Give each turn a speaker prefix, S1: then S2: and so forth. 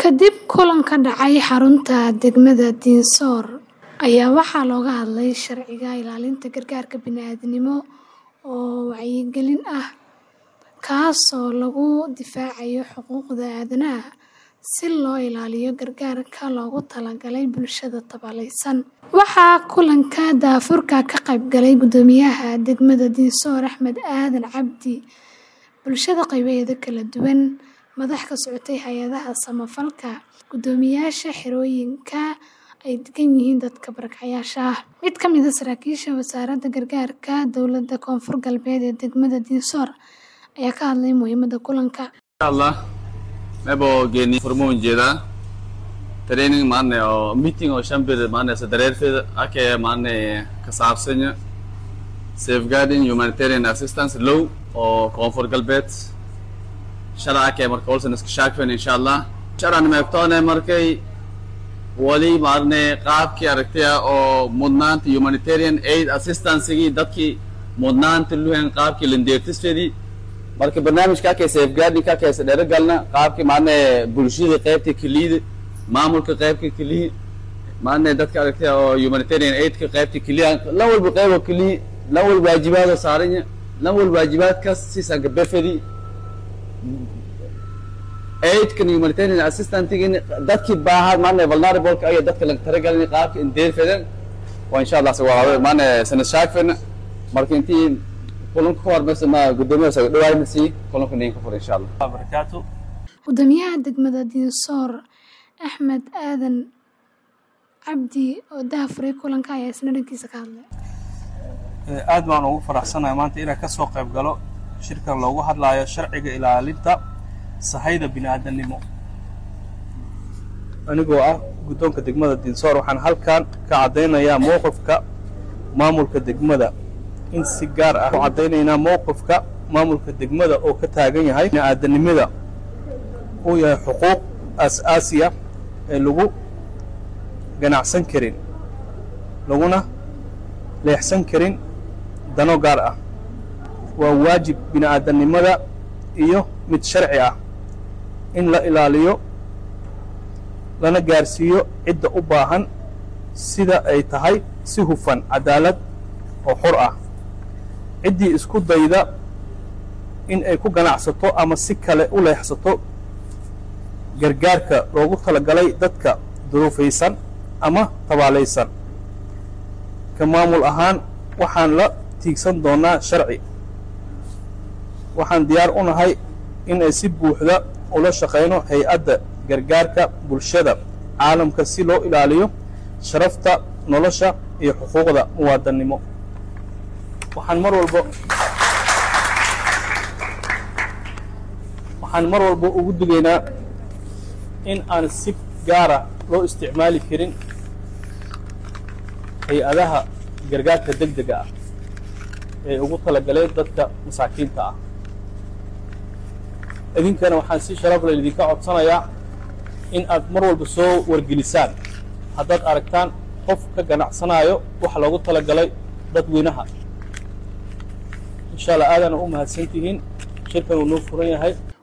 S1: Kadib kulan ka dhacay xarunta degmada Dinsoor ayaa waxaa looga hadlay sharciga ilaalinta gargaarka bini'aadantinimo oo wacyigelin ah, kaasoo lagu difaacayo xuquuqda aadanaha si loo ilaaliyo gargaarka loogu talagalay bulshada tabaaleysan. Waxaa kulanka daahfurka ka qayb galay Guddoomiyaha degmada Dinsoor Axmed Aadan Cabdi, bulshada qaybaheeda kala duwan, madax ka socotay hay'adaha samafalka, guddoomiyeyaasha xerooyinka ay degan yihiin dadka barakacayaasha ah. Mid ka mid ah saraakiisha Wasaaradda Gargaarka Dowladda Koonfur Galbeed ee degmada Dinsoor ayaa ka hadlay muhiimadda kulanka.
S2: inshallah mebo geni furmo jeeda training maane oo meeting oo shambir maane sa dareerfeeda ake maane ka saabsan safeguarding humanitarian assistance law oo koonfur galbeed shala ake marka olsen iska shaakfen inshallah shalan meegtoone markay wali maarne qaabkii aragtaya oo mudnaanta humanitarian aid assistance-gii dadkii mudnaanta luhen qaabkii lindeertisfeedii marka barnaamijka akay safeguarding ka kaysa dheero galna qaabkii maarne bulshada qaybta keliyada maamulka qaybka keliya maarne dadka aragtaya oo humanitarian aidka qaybta keliya lan walba qaybo keliya lan walba waajibaad oo saaranya lan walba waajibaadkaas siisanka befedi aidkan humanitarian assistantgin dadkii baahaa maarne vulnerableka ayo dadka laga talagalin qaabka indeerfedan waa insha allah waa maarne sanad shaakfena marka intii kulanka ka hormaysa ma guddoomiyaha soo dhawaanaysi kulanka ninka fur insha allah
S3: barakaatu
S1: Guddoomiyaha degmada Dinsoor Axmed Aadan Cabdi oo daahfuray kulanka ayaa isna dhankiisa ka hadlay.
S3: aad baan ugu faraxsanahay maanta inaan ka soo qayb galo shirkan loogu hadlaayo sharciga ilaalinta sahayda bini'aadanimo anigoo ah guddoonka degmada dinsoor waxaan halkan ka caddaynayaa mowqifka maamulka degmada in si gaar ah u caddaynaynaa mowqifka maamulka degmada oo ka taagan yahay bini'aadanimada uu yahay xuquuq aas-aasiya ee lagu ganacsan karin laguna leexsan karin dano gaar ah waa waajib bini'aadanimada iyo mid sharci ah in la ilaaliyo lana gaarsiiyo cidda u baahan sida ay tahay si hufan cadaalad oo xor ah ciddii isku dayda in ay ku ganacsato ama si kale u leexsato gargaarka loogu talagalay dadka duruufaysan ama tabaalaysan ka maamul ahaan waxaan la tiigsan doonaa sharci waxaan diyaar u nahay in ay si buuxda ula shaqayno hay-adda gargaarka bulshada caalamka si loo ilaaliyo sharafta nolosha iyo xuquuqda muwaadannimo waxaan mar walba waxaan mar walba ugu digaynaa in aan si gaara loo isticmaali karin hay-adaha gargaarka deg dega ah ee ugu talagaleen dadka masaakiinta ah idinkana waxaan si sharaf leh idinka codsanayaa in aad mar walba soo wargelisaan haddaad aragtaan qof ka ganacsanaayo waxa loogu talagalay dadweynaha insha allah aadana u mahadsantihiin shirkan uu noo furan yahay